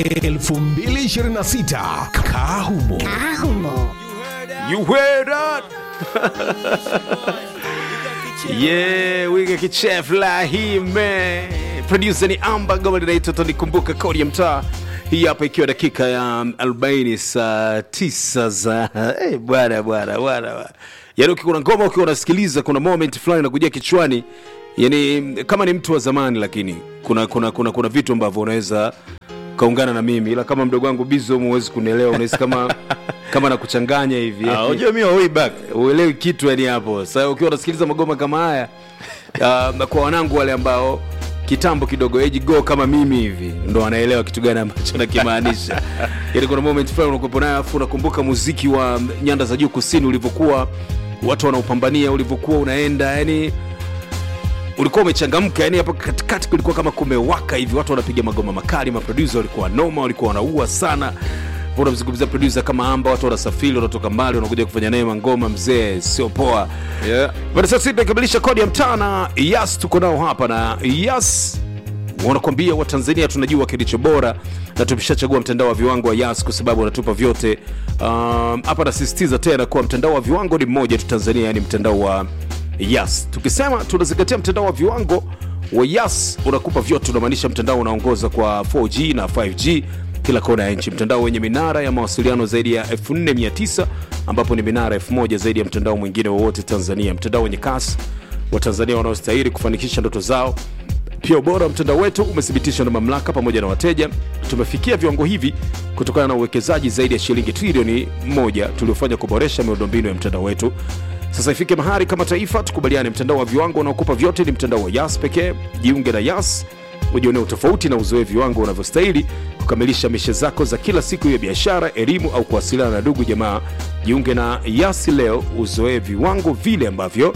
2026 Kahumo. You heard that? yeah, we got kichef la hii man. Producer ni Amba, goma linaitwa Tonikumbuka, kodi ya mtaa. Hii hapa ikiwa dakika ya 40 saa 9 za eh, bwana bwana bwana. bwana. Yaani ukiwa na ngoma ukiwa unasikiliza kuna moment fulani inakuja kichwani. Yaani kama ni mtu wa zamani lakini kuna kuna kuna, kuna vitu ambavyo unaweza kaungana na mimi ila kama mdogo wangu bizo huwezi kunielewa unahisi kama kama nakuchanganya hivi Ah, unajua mimi wa way back uelewi kitu yani hapo sasa ukiwa unasikiliza magoma kama haya uh, kwa wanangu wale ambao kitambo kidogo age go kama mimi hivi ndo wanaelewa kitu gani ambacho nakimaanisha yani kuna moment fulani unakuwepo nayo afu unakumbuka muziki wa nyanda za juu kusini ulivyokuwa watu wanaupambania ulivyokuwa unaenda yani ulikuwa umechangamka yani hapo katikati kulikuwa kama kumewaka hivi watu wanapiga magoma makali maproducer walikuwa noma walikuwa wanaua sana unamzungumzia producer kama amba watu wanasafiri wanatoka mbali wanakuja kufanya naye mangoma mzee sio poa yeah. Bado sasa sisi tunakamilisha kodi ya mtaa na Yas tuko nao hapa na Yas wanakwambia Watanzania tunajua kilicho bora na tumeshachagua mtandao wa viwango wa Yas kwa sababu wanatupa vyote. Um, Hapa nasisitiza tena kuwa mtandao wa viwango ni mmoja tu Tanzania, yani mtandao wa Yas. Tukisema tunazingatia mtandao wa viwango wa Yas unakupa vyote, unamaanisha mtandao unaongoza kwa 4G na 5G kila kona ya nchi, mtandao wenye minara ya mawasiliano zaidi ya 4900 ambapo ni minara 1000 zaidi ya mtandao mwingine wowote Tanzania, mtandao wenye kasi wa Tanzania wanaostahili kufanikisha ndoto zao. Pia ubora wa mtandao wetu umethibitishwa na mamlaka pamoja na wateja. Tumefikia viwango hivi kutokana na uwekezaji zaidi ya shilingi trilioni moja tuliofanya kuboresha miundombinu ya mtandao wetu. Sasa ifike mahali kama taifa tukubaliane, mtandao wa viwango unaokupa vyote ni mtandao wa Yas pekee. Jiunge na Yas ujionee utofauti na uzoe viwango unavyostahili kukamilisha mishe zako za kila siku ya biashara, elimu au kuwasiliana na ndugu jamaa. Jiunge na Yas leo, uzoe viwango vile ambavyo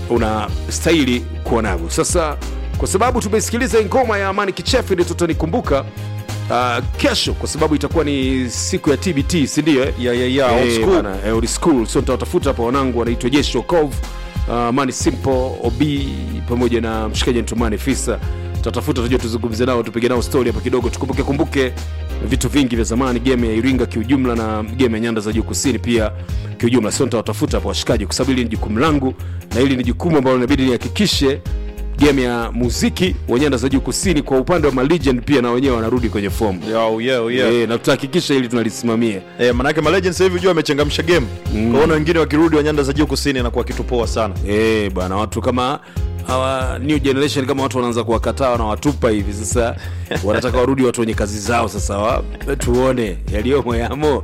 unastahili kuwa navyo. Sasa kwa sababu tumesikiliza ngoma ya Amani Kichefu ile tutanikumbuka uh, kesho, kwa sababu itakuwa ni siku ya TBT, si ndio? eh? Yeah, yeah, yeah, old Eh, school. bana, eh, old school. So nitawatafuta hapa wanangu wanaitwa Jeshi Okov, uh, Mani Simple, Obi pamoja na mshikaji Ntumani Fisa. Tutatafuta tujue tuzungumze nao tupige nao story hapa kidogo, tukumbuke kumbuke vitu vingi vya zamani, game ya Iringa kiujumla na game ya Nyanda za Juu Kusini pia kiujumla. Sio nitawatafuta hapo washikaji, kwa sababu hili ni jukumu langu na hili ni jukumu ambalo inabidi nihakikishe game ya muziki wa Nyanda za Juu Kusini kwa upande wa malegend pia na wenyewe wanarudi kwenye fomu Yo, yeah, yeah. Eh, na tutahakikisha hili tunalisimamia. Eh, manake malegend sasa hivi unajua amechangamsha game mm. kwaona wengine wakirudi wa nyanda za juu kusini inakuwa kitu poa sana Eh, bwana watu kama hawa new generation kama watu wanaanza kuwakataa wanawatupa hivi sasa wanataka warudi watu wenye kazi zao sasa wa, tuone yaliyomo yamo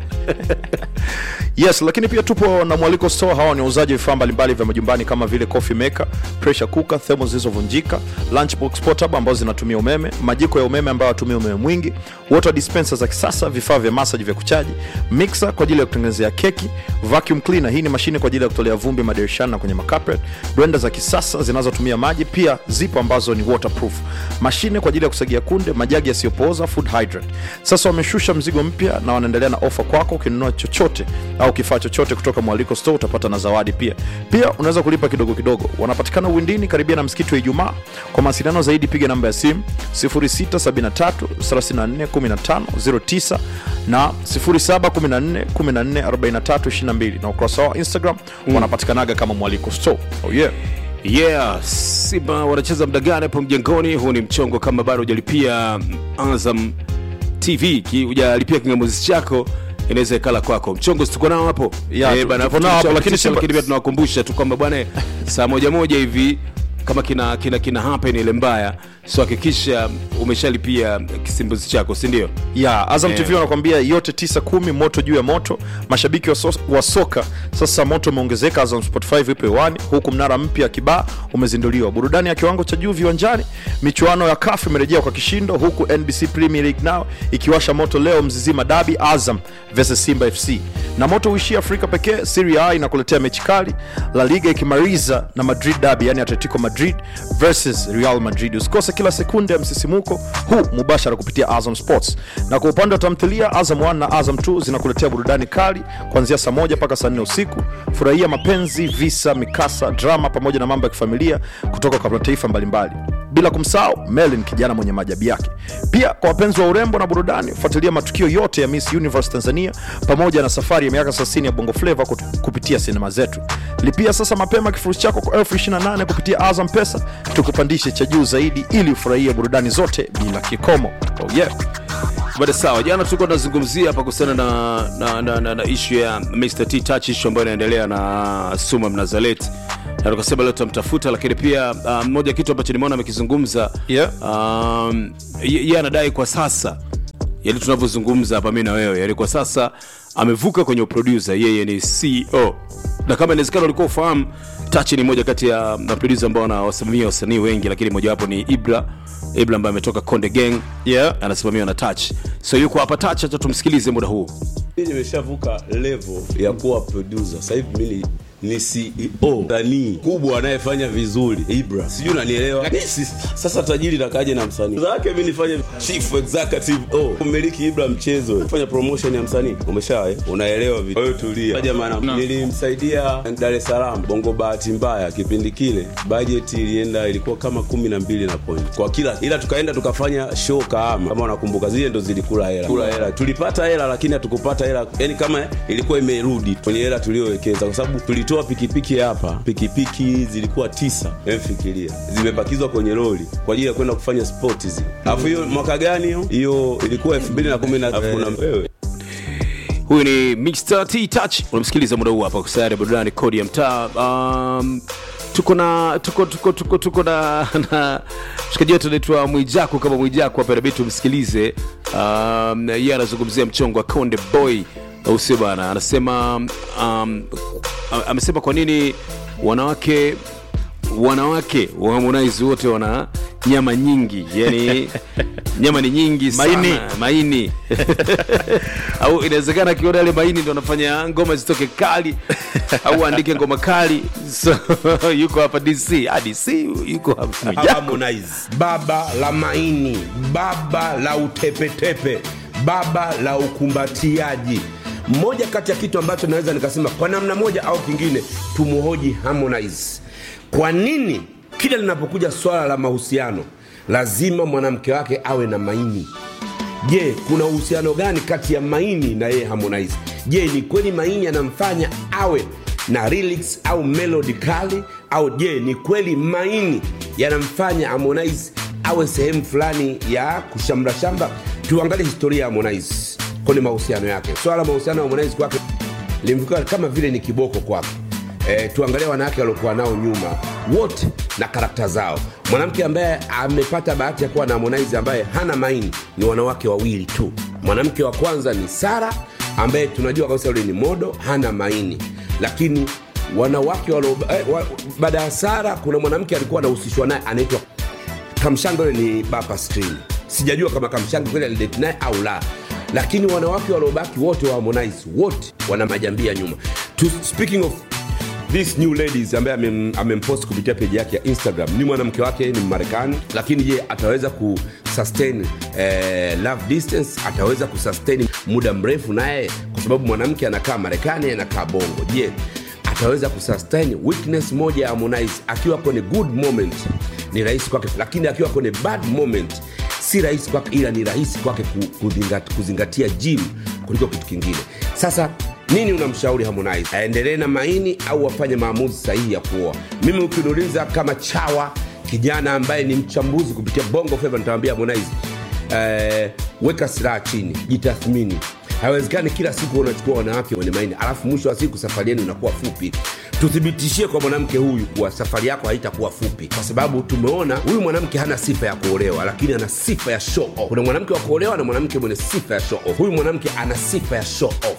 yes lakini pia tupo na mwaliko store hawa ni wauzaji vifaa mbalimbali vya majumbani kama vile coffee maker pressure cooker thermos zilizovunjika lunchbox portable ambazo zinatumia umeme majiko ya umeme ambayo hatumia umeme mwingi water dispenser za kisasa vifaa vya massage vya kuchaji mixer kwa ajili ya kutengenezea keki vacuum cleaner hii ni mashine kwa ajili ya kutolea vumbi madirishani na kwenye macarpet blender za kisasa zinazotumia maji pia zipo ambazo ni waterproof mashine kwa ajili ya kusagia kunde majagi yasiyopooza food hydrant sasa wameshusha mzigo mpya na wanaendelea na ofa kwako ukinunua chochote au kifaa chochote kutoka mwaliko store utapata na zawadi pia pia unaweza kulipa kidogo kidogo wanapatikana uwindini karibia na msikiti wa ijumaa kwa mawasiliano zaidi piga namba ya simu 0673341509 na 0714144322 na ukurasa wao instagram wanapatikanaga kama mwaliko store oh yeah yeah simba wanacheza muda gani hapo mjengoni huu ni mchongo kama bado hujalipia azam tv ki- hujalipia kingamuzi chako inaweza ikala kwako mchongo situko nao hapo Yeah, tu- bana, tupo nao hapo, lakini lakini Simba- pia tunawakumbusha tu kwamba bwana saa moja moja hivi kama kina kina kina happen ile mbaya so hakikisha umeshalipia kisimbuzi chako si ndio ya azam Yeah. tv wanakwambia yote 9 kumi moto juu ya moto mashabiki wa, so, wa soka sasa moto umeongezeka azam sport 5 ipo hewani huku mnara mpya kibaa umezinduliwa burudani ya kiwango cha juu viwanjani michuano ya kafu imerejea kwa kishindo huku nbc premier league now ikiwasha moto leo mzizima dabi azam versus simba fc na moto uishia afrika pekee Serie A inakuletea mechi kali la liga ikimaliza na madrid dabi yani atletico madrid versus real madrid usikose kila sekunde ya msisimuko huu mubashara kupitia azam sports na kwa upande wa tamthilia azam 1 na azam 2 zinakuletea burudani kali kuanzia saa moja mpaka saa nne usiku furahia mapenzi visa mikasa drama pamoja na mambo ya kifamilia kutoka kwa mataifa mbalimbali bila kumsahau Merlin, kijana mwenye maajabu yake. Pia kwa wapenzi wa urembo na burudani, fuatilia matukio yote ya Miss Universe Tanzania pamoja na safari ya miaka 30 ya Bongo Flava kut- kupitia sinema zetu. Lipia sasa mapema kifurushi chako kwa elfu 28 kupitia Azam Pesa, tukupandishe cha juu zaidi ili ufurahie burudani zote bila kikomo. Oh, yeah. Bada sawa, jana tulikuwa tunazungumzia hapa kuhusiana na, na, na, na, na ishu ya Mr. T Touch, ishu ambayo inaendelea na Suma Mnazalet, na tukasema leo tutamtafuta, lakini pia uh, moja kitu ambacho nimeona amekizungumza Yeah. um, ye- yeye anadai kwa sasa yani tunavyozungumza hapa mi na wewe yani kwa sasa amevuka kwenye uproducer yeye ni ceo na kama inawezekana ulikuwa ufahamu Touch ni moja kati ya maproducer ambao wanawasimamia wasanii wengi lakini mojawapo ni ibra ibra ambaye ametoka konde gang Yeah. anasimamiwa na touch so yuko hapa touch acha tumsikilize muda huu Mimi nimeshavuka level ya kuwa producer. Sasa hivi mimi ni CEO msanii kubwa anayefanya vizuri Ibra, sijui unanielewa. Lakini si- sasa tajiri nakaje na msanii zake, mimi nifanye chief executive oh, mmiliki Ibra mchezo, fanya promotion ya msanii, umesha eh? unaelewa vipi? Wewe tulia jamani, nilimsaidia Dar es Salaam Bongo, bahati mbaya kipindi kile budget ilienda ilikuwa kama kumi na mbili na point kwa kila, ila tukaenda tukafanya show Kahama, kama unakumbuka, zile ndo zilikula hela, kula hela, tulipata hela lakini hatukupata hela, yani kama ilikuwa imerudi kwenye hela tuliyowekeza, kwa sababu tulitoa pikipiki hapa, pikipiki zilikuwa tisa, emfikiria zimebakizwa kwenye lori kwa ajili ya kwenda kufanya sport zile. Alafu hiyo mwaka gani hiyo? Hiyo ilikuwa 2010 na alafu kuna wewe huyu ni Mr. T Touch unamsikiliza muda huu hapa kwa sayari ya burudani kodi ya mtaa um, tuko na tuko tuko tuko tuko na, na mshikaji wetu anaitwa Mwijaku kama Mwijaku hapa inabidi tumsikilize um, yeye anazungumzia mchongo wa Konde Boy au sio bana anasema um, am- amesema kwa nini wanawake wanawake wa Harmonize wote wana nyama nyingi yani nyama ni nyingi sana Maini. maini au inawezekana akiona yale maini ndo anafanya ngoma zitoke kali au aandike ngoma kali so yuko hapa dc ah, dc yuko hapa Harmonize, baba la maini, baba la utepetepe, baba la ukumbatiaji. Moja kati ya kitu ambacho naweza nikasema kwa namna moja au kingine, tumuhoji Harmonize, kwa nini kila linapokuja swala la mahusiano lazima mwanamke wake awe na maini? Je, kuna uhusiano gani kati ya Maini na yeye Harmonize? Je, ni kweli Maini anamfanya awe na lyrics au melody kali au je, ni kweli Maini yanamfanya Harmonize awe sehemu fulani ya kushamra shamba? Tuangalie historia ya Harmonize kwenye mahusiano yake. Swala la mahusiano ya Harmonize kwake limekuwa kama vile ni kiboko kwake. E, tuangalie wanawake waliokuwa nao nyuma wote na karakta zao. Mwanamke ambaye amepata bahati ya kuwa na Harmonize ambaye hana maini ni wanawake wawili tu. Mwanamke wa kwanza ni Sara ambaye tunajua kabisa yule ni modo, hana maini, lakini wanawake walio eh, wa, baada ya Sara kuna mwanamke alikuwa anahusishwa naye anaitwa Kamshanga, yule ni Bapa Screen. Sijajua kama Kamshanga kweli alidate naye au la, lakini wanawake waliobaki wote wa Harmonize wote wana majambia nyuma. To, speaking of this new ladies ambaye amem- amempost kupitia peji yake ya Instagram ni mwanamke wake, ni Mmarekani, lakini je, ataweza kusustain eh, love distance? Ataweza kusustain muda mrefu naye, kwa sababu mwanamke anakaa Marekani, anakaa Bongo. Je, ataweza kusustain weakness moja ya Harmonize akiwa kwenye good moment ni rahisi kwake, lakini akiwa kwenye bad moment si rahisi kwake, ila ni rahisi kwake ku- kuzingat, kuzingatia gym kuliko kitu kingine. Sasa nini unamshauri Harmonize, aendelee na maini au afanye maamuzi sahihi ya kuoa? Mimi ukiniuliza kama chawa kijana ambaye ni mchambuzi kupitia Bongo Flava, nitawambia Harmonize, eh, weka silaha chini, jitathmini. Haiwezekani kila siku unachukua wanawake wenye maini, alafu mwisho wa siku safari yenu inakuwa fupi. Tuthibitishie kwa mwanamke huyu kuwa safari yako haitakuwa fupi, kwa sababu tumeona huyu mwanamke hana sifa ya kuolewa, lakini ana sifa ya show off. Kuna mwanamke wa kuolewa na mwanamke mwenye sifa ya show off. Huyu mwanamke ana sifa ya show off.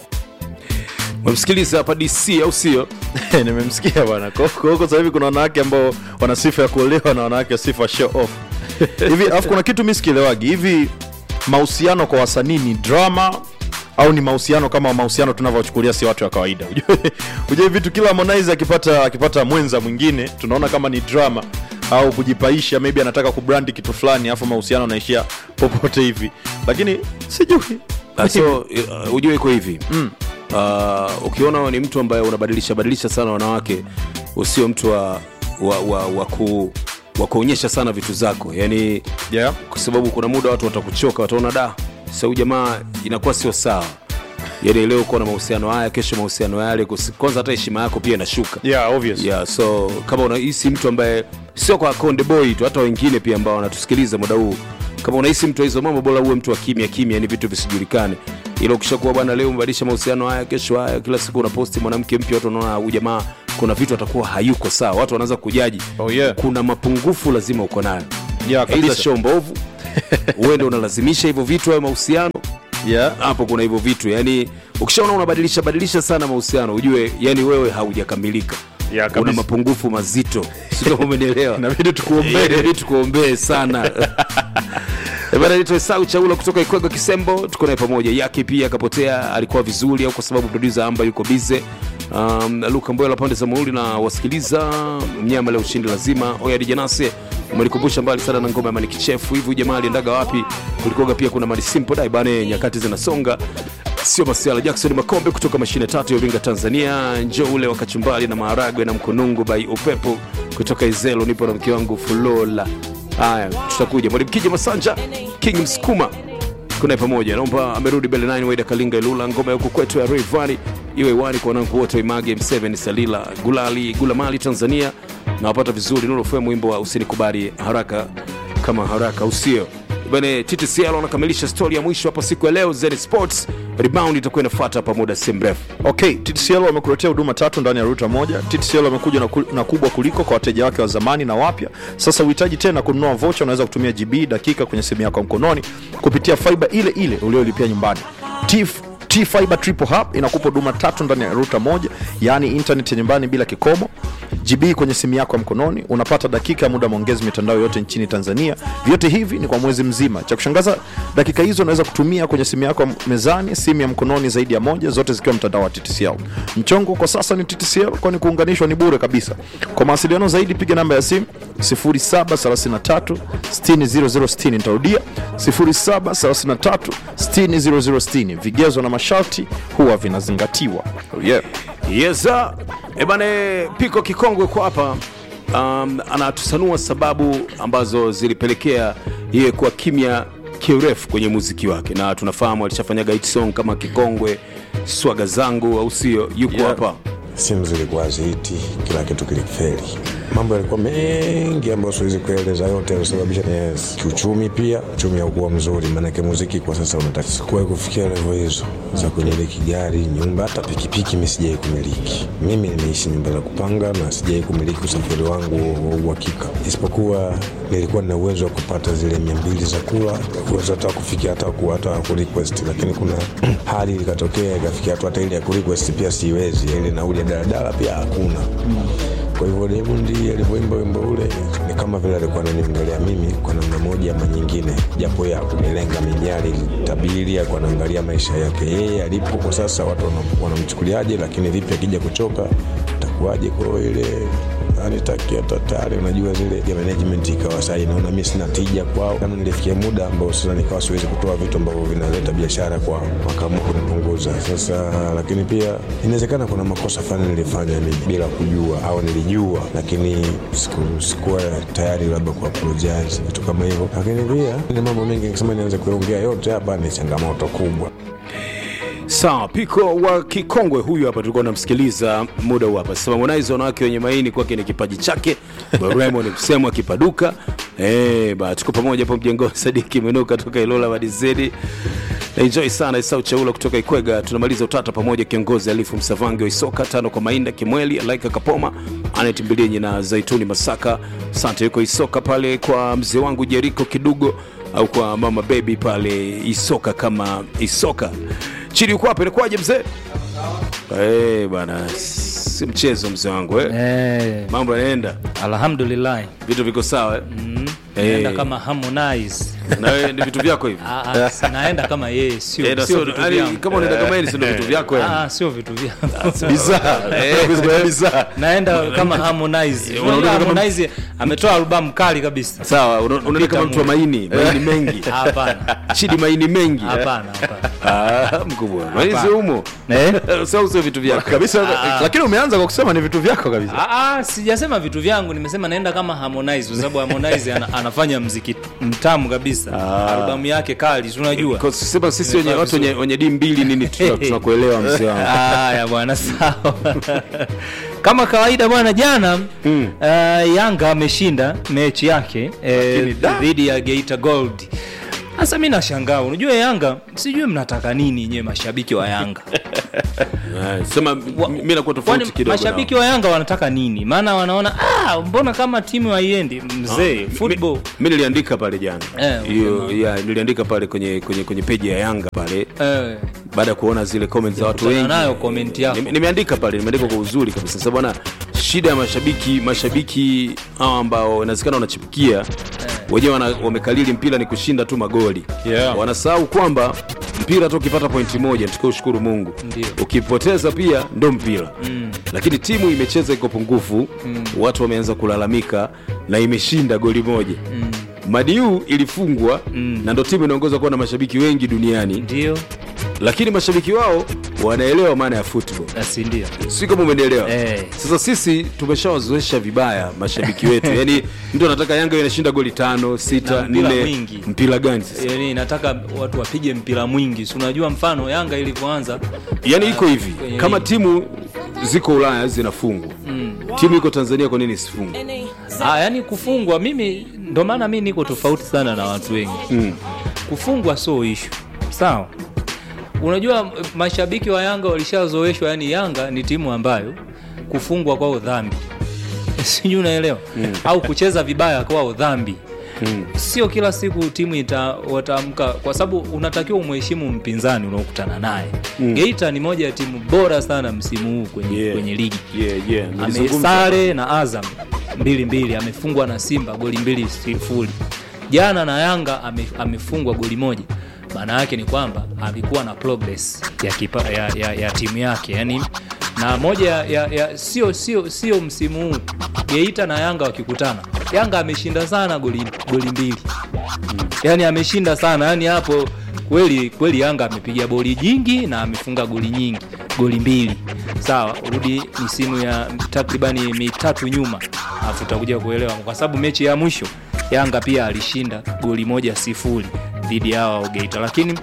umemsikiliza hapa dc au sio nimemsikia bwana Kwa- kwa huko sasa hivi kuna wanawake ambao wana sifa ya kuolewa na wanawake wa sifa ya show off hivi alafu kuna kitu mi sikielewagi hivi mahusiano kwa wasanii ni drama au ni mahusiano kama mahusiano tunavyochukulia si watu wa kawaida Ujue- ujue vitu kila Harmonize akipata akipata mwenza mwingine tunaona kama ni drama au kujipaisha maybe anataka kubrandi kitu fulani alafu mahusiano anaishia popote hivi lakini sijui Ah, so uh, ujue iko hivi mm. uh, ukiona wewe ni mtu ambaye unabadilisha badilisha sana wanawake usio mtu wa, wa, wa, wa ku wa kuonyesha sana vitu zako yani yeah. kwa sababu kuna muda watu watakuchoka wataona da sau jamaa inakuwa sio sawa yani leo uko na mahusiano haya kesho mahusiano yale kusi- kwanza hata heshima yako pia inashuka Yeah, obvious. yeah, so kama unahisi mtu ambaye sio kwa konde boy tu hata wengine pia ambao wanatusikiliza muda huu kama unahisi mtu wa hizo mambo bora uwe mtu wa kimya kimya ni vitu visijulikane ila ukishakuwa bwana leo umebadilisha mahusiano haya kesho haya kila siku unaposti mwanamke mpya watu wanaona huyu jamaa kuna vitu atakuwa hayuko sawa watu wanaanza kujaji Oh, yeah. kuna mapungufu lazima uko nayo Yeah, aidha kabisa. show mbovu uende unalazimisha hivyo vitu hayo mahusiano Yeah. hapo kuna hivyo vitu yani ukishaona unabadilisha badilisha sana mahusiano ujue yani wewe haujakamilika Yeah, una kabisa. mapungufu mazito sio umenielewa Inabidi tukuombee. Eh, inabidi tukuombee sana Eh, bana nitoe sau chaula kutoka ikwego kisembo tuko naye pamoja yake pia akapotea alikuwa vizuri au kwa sababu producer amba yuko bize um, luka mboya pande za mauli na wasikiliza mnyama leo ushindi lazima oya dijanase umenikumbusha mbali sana na ngoma ya manikichefu hivi huyu jamaa aliendaga wapi kulikoga pia kuna mali simple dai bane nyakati zinasonga sio masiala jackson makombe kutoka mashine tatu ya uvinga tanzania njo ule wa kachumbali na maharagwe na mkunungu by upepo kutoka izelo nipo na mke wangu fulola haya tutakuja mwalimkija masanja king msukuma kunaye pamoja naomba amerudi bele 9 waida kalinga ilula ngoma ya huku kwetu ya rayvani iwe wani kwa wanangu wote wa image m7 salila gulali gulamali tanzania nawapata vizuri nurofm wimbo wa usinikubali haraka kama haraka usio bane ttcl wanakamilisha stori ya mwisho hapa siku ya leo zen sports rebound itakuwa inafuata hapa muda si mrefu okay ttcl wamekuletea huduma tatu ndani ya ruta moja ttcl wamekuja na, ku, na kubwa kuliko kwa wateja wake wa zamani na wapya sasa uhitaji tena kununua vocha unaweza kutumia gb dakika kwenye simu yako ya mkononi kupitia faiba ile ile uliolipia nyumbani Tif, T-Fiber Triple Hub inakupa huduma tatu ndani ya ruta moja, yaani internet ya nyumbani bila kikomo, GB kwenye simu yako ya mkononi, unapata dakika ya muda maongezi mitandao yote nchini Tanzania. Vyote hivi ni kwa mwezi mzima. Cha kushangaza, dakika hizo unaweza kutumia kwenye simu yako ya mezani, simu ya mkononi zaidi ya moja, zote zikiwa mtandao wa TTCL. Mchongo kwa sasa ni TTCL, kwani kuunganishwa ni bure kabisa. Kwa mawasiliano zaidi, piga namba ya simu 0733 60060. Nitarudia 0733 60060. Vigezo na masharti huwa vinazingatiwa. Oh yeah. Yes, sir. Ebane Piko Kikongwe kwa hapa um, anatusanua sababu ambazo zilipelekea yeye kuwa kimya kirefu kwenye muziki wake, na tunafahamu alishafanyaga hit song kama Kikongwe, swaga zangu, au sio? Yuko Yeah. hapa simu zilikuwa haziti, kila kitu kilifeli. Mambo yalikuwa mengi ambayo siwezi kueleza yote yalisababisha. Yes. Kiuchumi pia uchumi haukuwa mzuri, maanake muziki kwa sasa unataka. Sikuwahi kufikia levo hizo za kumiliki gari, nyumba, hata pikipiki mi sijai kumiliki. Mimi nimeishi nyumba za kupanga na sijai kumiliki usafiri wangu wa uhakika, isipokuwa nilikuwa nina uwezo wa kupata zile mia mbili za kula, uwezo hata wa kufikia hata ku hata ku request, lakini kuna hali ikatokea ikafikia hatu hata ile ya ku request pia siwezi, ile nauli ya daladala pia hakuna. Kwa hivyo Diamond alivyoimba wimbo ule ni kama vile alikuwa ananiongelea mimi kwa namna moja ama nyingine, japo ya kunilenga mijali tabiri, alikuwa anaangalia maisha yake yeye alipo kwa sasa, watu wanam- wanamchukuliaje, lakini vipi akija kuchoka takuwaje? Kwa hiyo ile anitakia tatari, unajua zile ya management ikawa sasa inaona mimi sina tija kwao, kama nilifikia muda ambao sasa nikawa siwezi kutoa vitu ambavyo vinaleta biashara kwa wakaamua kunipunguza sasa. Lakini pia inawezekana kuna makosa fulani nilifanya mimi bila kujua, au nilijua lakini siku, sikuwa tayari labda ku apologize vitu kama hivyo. Lakini pia ni mambo mengi, nikisema nianze kuongea yote hapa ni changamoto kubwa. sawa. Piko wa Kikongwe huyu hapa, tulikuwa tunamsikiliza muda huu hapa. Sasa Harmonize wanawake wenye maini kwake ni kipaji chake, Baremo ni msemo akipaduka. Eh, ba tuko pamoja hapo mjengoni. Sadiki Menuka toka Ilola Madizedi. Enjoy sana Isau Chaula kutoka Ikwega. Tunamaliza utata pamoja, kiongozi Alifu Msavangi wa Isoka, tano kwa Mainda Kimweli, Alaika Kapoma, Anet Mbilinyi na Zaituni Masaka. Asante, yuko Isoka pale kwa mzee wangu Jeriko Kidugo au kwa mama baby pale Isoka kama Isoka. Chini uko hapa inakuwaje mzee? Eh, bana si mchezo mzee wangu eh. Eh, Mambo yanaenda, alhamdulillah vitu viko sawa eh. naenda Eh. kama Harmonize na wewe ni vitu vyako hivi Ah, ah, si naenda kama yeye sio Eh, na sio sio- vitu yaani, vyangu. kama unaenda kama yeye, si ndio vitu vyako yani? Ah, sio vitu vyangu Bizarre. Eh, Bizarre. naenda kama Harmonize Eh, Unajua unaona kama- Harmonize ametoa albamu kali kabisa sawa una- unaenda kama mtu wa maini maini mengi hapana chidi maini mengi hapana hapana Ah, mkubwa maini sio umo eh sio sio vitu vyako kabisa lakini umeanza kwa kusema ni vitu vyako kabisa Ah, ah, sijasema vitu vyangu nimesema naenda kama Harmonize kwa sababu Harmonize ana, anafanya mziki mtamu kabisa albamu yake kali si unajua Kwa sema sisi wenye Nimefaa watu wenye, vizuri. wenye di mbili nini tuna- tunakuelewa mzee wangu haya bwana sawa kama kawaida bwana jana mm. uh, yanga ameshinda mechi yake eh, dhidi ya geita gold sasa mi nashangaa unajua yanga sijui mnataka nini nyewe mashabiki wa yanga Eh, sema Wa- mimi nakuwa Kwani tofauti kidogo mashabiki wa yanga wanataka nini maana wanaona ah, mbona kama timu haiendi mzee football mi niliandika pale jana Eh, hiyo ya niliandika pale kwenye kwenye kwenye peji ya yanga pale eh, baada ya kuona zile comments za watu kutana wengi nayo comment yako Nime- nimeandika pale nimeandika kwa uzuri kabisa sasa bwana shida ya mashabiki mashabiki hao ambao inawezekana wanachipukia wenyewe wana- wamekalili mpira ni kushinda tu magoli Yeah. wanasahau kwamba mpira hata ukipata pointi moja tukiwa ushukuru mungu Ndio. ukipoteza pia ndo mpira mm. lakini timu imecheza iko pungufu mm. watu wameanza kulalamika na imeshinda goli moja mm. madiu ilifungwa mm. na ndo timu inaongoza kuwa na mashabiki wengi duniani ndio lakini mashabiki wao wanaelewa maana ya football basi ndio si kama umenielewa Eh. sasa sisi tumeshawazoesha vibaya mashabiki wetu yaani mtu anataka yanga iwe inashinda goli tano sita Na mpira nne mwingi. mpira gani sasa yani nataka watu wapige mpira mwingi si unajua mfano yanga ilivyoanza yaani iko hivi kwenye kama ligi. timu ziko ulaya zinafungwa timu iko tanzania kwa nini isifungwe ah, yani kufungwa mimi ndo maana mi niko tofauti sana na watu wengi mm. kufungwa sio ishu sawa unajua m- mashabiki wa yanga walishazoeshwa yani yanga ni timu ambayo kufungwa kwao dhambi sijui unaelewa mm. au kucheza vibaya kwao dhambi Mm. sio kila siku timu ita- wataamka kwa sababu unatakiwa umheshimu mpinzani unaokutana naye mm. geita ni moja ya timu bora sana msimu huu kwenye, Yeah. kwenye ligi yeah, yeah. nilizungumza. amesare na azam mbili mbili amefungwa na simba goli mbili sifuri jana na yanga ame, amefungwa goli moja maana yake ni kwamba alikuwa na progress ya, kipa, ya, ya, ya timu yake yani na moja ya, ya, ya sio sio sio msimu huu geita na yanga wakikutana yanga ameshinda sana goli, goli mbili yani ameshinda sana yani hapo kweli kweli yanga amepiga boli jingi na amefunga goli nyingi goli mbili sawa rudi misimu ya takribani mitatu nyuma alafu utakuja kuelewa kwa sababu mechi ya mwisho yanga pia alishinda goli moja sifuri dhidi ya hawa geita lakini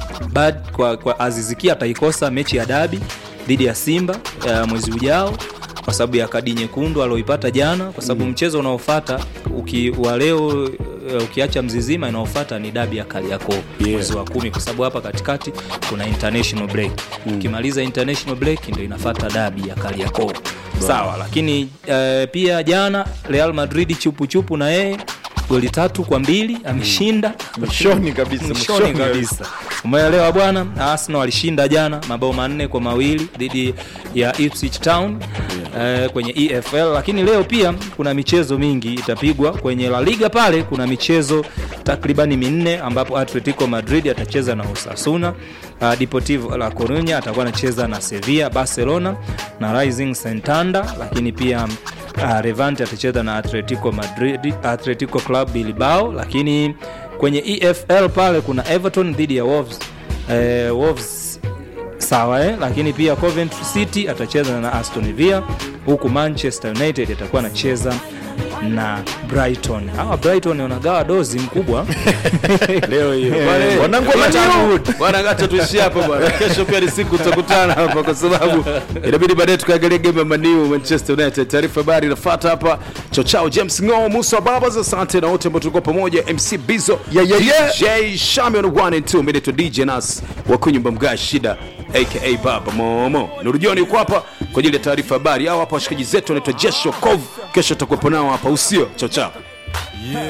bad kwa, kwa aziziki ataikosa mechi ya dabi dhidi ya simba uh, mwezi ujao kwa sababu ya kadi nyekundu alioipata jana kwa sababu mm. mchezo unaofata uki, wa leo uh, ukiacha mzizima inaofata ni dabi ya kariakoo yeah. mwezi wa kumi kwa sababu hapa katikati kuna international break mm. ukimaliza international break ndio inafata dabi ya kariakoo sawa lakini uh, pia jana real madrid chupuchupu na yeye goli tatu kwa mbili ameshinda Mwishoni kabisa, mwishoni mwishoni kabisa umeelewa bwana arsenal alishinda jana mabao manne kwa mawili dhidi ya Ipswich town eh, kwenye efl lakini leo pia kuna michezo mingi itapigwa kwenye la liga pale kuna michezo takribani minne ambapo atletico madrid atacheza na osasuna uh, deportivo la corunya atakuwa anacheza na sevilla barcelona na rising santanda lakini pia uh, Levante atacheza na Atletico Madrid, Atletico Club Bilbao, lakini kwenye EFL pale kuna Everton dhidi ya Wolves. Eh, Wolves sawa eh? lakini pia Coventry City atacheza na Aston Villa huku Manchester United atakuwa anacheza na Brighton. Hawa Brighton wanagawa dozi mkubwa leo hiyo Eh, wanangu wa bwana, Man U. bwana acha tuishie hapa bwana kesho pia ni siku tutakutana hapa kwa sababu inabidi baadaye tukaangalia game ya Man U Manchester United taarifa habari inafuata hapa chochao James Ngo Musa Babas asante na wote ambao tulikuwa pamoja MC Bizo Yeah, yeah, yeah. DJ Shamion 1 and 2 mimi naitwa DJ Nas wa kunyumba mga shida aka Baba Momo Nurujoni yuko hapa kwa ajili ya taarifa habari hao hapa washikaji zetu wanaitwa Jesho Kov kesho tutakuwepo nao hapa usio chao chao